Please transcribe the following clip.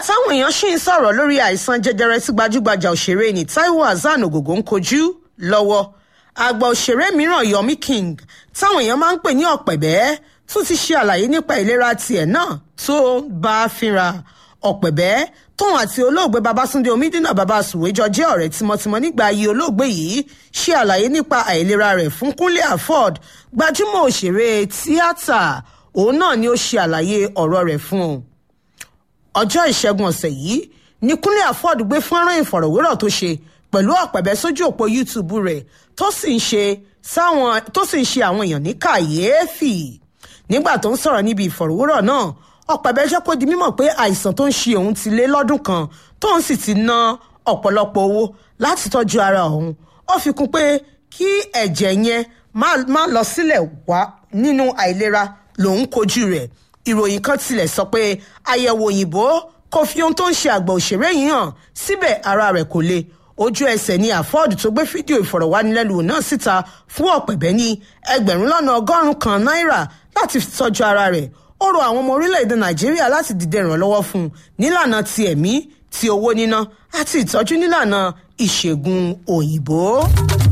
táwọn èèyàn ṣì ń sọ̀rọ̀ lórí àìsàn jẹjẹrẹ tí gbajúgbajà òṣèré ní Taiwo Hassan Ogogo ń kojú lọ́wọ́ àgbà òṣèré mìíràn Yomi King táwọn èèyàn máa ń pè ní ọ̀pẹ̀bẹ́ tún ti ṣe àlàyé nípa ìlera tiẹ̀ náà tó bá a fínra ọ̀pẹ̀bẹ́ tóun àti olóògbé Babátúndé Omídínà bàbá Sùwéjọ jẹ́ ọ̀rẹ́ tímọ́tímọ́ nígbà ayé olóògbé yìí ṣe àlàyé nípa àìlera rẹ̀ fún Kúnlé Afod gbajúmọ̀ òṣèré tíátà òun náà ni ó ṣe àlàyé ọ̀rọ̀ rẹ̀ fún un ọjọ́ ìṣẹ́gun ọ̀sẹ̀ yìí ní Kúnlé Afod gbé fọ́nrán ìfọ̀rọ̀wérọ̀ tó ṣe pẹ̀lú ọ̀pẹ̀bẹ́ sójú òpó YouTube rẹ̀ tó sì ń ṣe sáwọn tó sì ń ṣe àwọn èèyàn ní kàyééfì nígbà tó ń sọ̀rọ̀ níbi ìfọ̀rọ̀wérọ̀ náà ọ̀pẹ̀bẹ́ jẹ́ kó di mímọ̀ pé àìsàn tó ń ṣe òun ti lé lọ́dún kan tóun sì ti ná ọ̀pọ̀lọpọ̀ owó láti tọ́jú ara òun ó fi kún pé kí ẹ̀jẹ̀ yẹn má lọ sílẹ̀ wá nínú àìlera lòun kojú rẹ̀ ìròyìn kan tilẹ̀ sọ pé àyẹ̀wò òyìnbó kò fi ohun tó ń ṣe àgbà òṣèré yìí hàn síbẹ̀ ara rẹ̀ kò le ojú ẹsẹ̀ ni Afod tó gbé fídíò ìfọ̀rọ̀wánilẹ́nuwò náà síta fún ọ̀pẹ̀bẹ́ ní ẹgbẹ̀rún lọ́nà ọgọ́rùn-ún kan náírà láti tọ́jú ara rẹ̀ ó rọ àwọn ọmọ orílẹ̀-èdè Nàìjíríà láti dìde ìrànlọ́wọ́ fún un nílànà ti ẹ̀mí ti owó níná àti ìtọ́jú nílànà ìṣègùn òyìnbó.